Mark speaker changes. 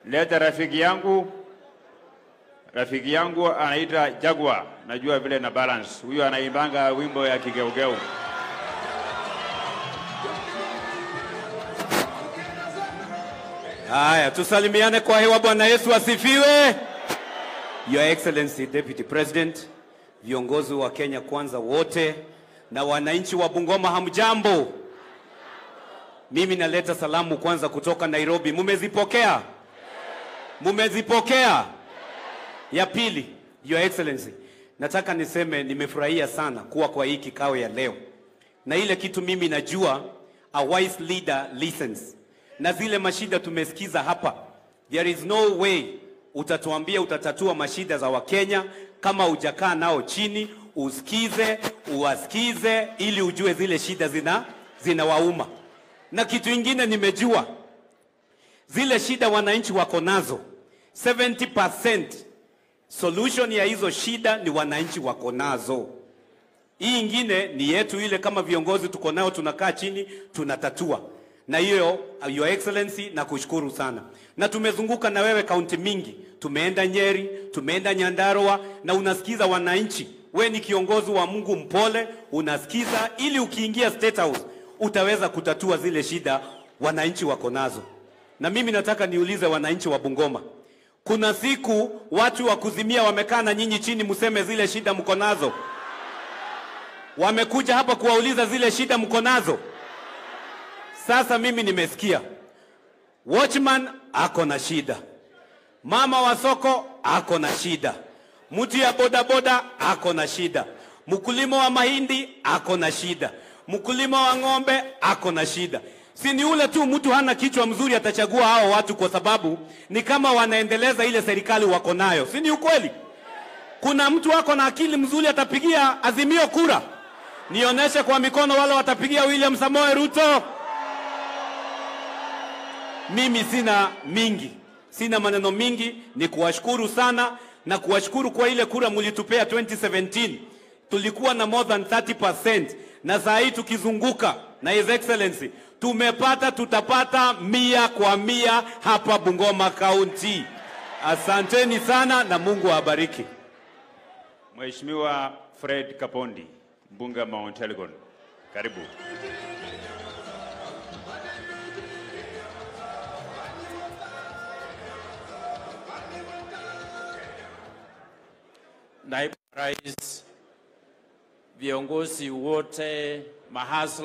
Speaker 1: leta rafiki yangu, rafiki yangu anaita Jagwa, najua vile na balance. Huyu anaimbanga wimbo ya kigeugeu.
Speaker 2: Haya, tusalimiane kwa hewa. Bwana Yesu asifiwe. Your Excellency Deputy President, viongozi wa Kenya Kwanza wote na wananchi wa Bungoma, hamjambo? Mimi naleta salamu kwanza kutoka Nairobi. Mumezipokea? Mumezipokea? Ya pili, Your Excellency, nataka niseme nimefurahia sana kuwa kwa hii kikao ya leo, na ile kitu mimi najua, a wise leader listens, na zile mashida tumesikiza hapa, there is no way utatuambia utatatua mashida za Wakenya kama hujakaa nao chini usikize, uwasikize ili ujue zile shida zina zinawauma. Na kitu ingine nimejua zile shida wananchi wako nazo 70% solution ya hizo shida ni wananchi wako nazo. Hii ingine ni yetu ile, kama viongozi tuko nao, tunakaa chini tunatatua. Na hiyo Your Excellency, na kushukuru sana. Na tumezunguka na wewe kaunti mingi, tumeenda Nyeri, tumeenda Nyandarua, na unasikiza wananchi. We ni kiongozi wa Mungu mpole, unasikiza ili ukiingia State House utaweza kutatua zile shida wananchi wako nazo. Na mimi nataka niulize wananchi wa Bungoma, kuna siku watu wa kuzimia wamekaa na nyinyi chini, mseme zile shida mko nazo? Wamekuja hapa kuwauliza zile shida mko nazo? Sasa mimi nimesikia watchman ako na shida, mama wa soko ako na shida, mtu ya bodaboda ako na shida, mkulima wa mahindi ako na shida, mkulima wa ng'ombe ako na shida. Si ni ule tu mtu hana kichwa mzuri atachagua hao watu kwa sababu ni kama wanaendeleza ile serikali wako nayo, si ni ukweli? Kuna mtu ako na akili mzuri atapigia Azimio kura? Nionyeshe kwa mikono wale watapigia William Samoe Ruto. Mimi sina mingi, sina maneno mingi, ni kuwashukuru sana na kuwashukuru kwa ile kura mulitupea 2017. Tulikuwa na more than 30% na saa hii tukizunguka na His Excellency tumepata, tutapata mia kwa mia hapa Bungoma County. Asanteni sana na Mungu awabariki.
Speaker 1: Mheshimiwa Fred Kapondi, mbunge wa Mount Elgon, karibu.
Speaker 3: Naibu Rais, viongozi wote, mahasla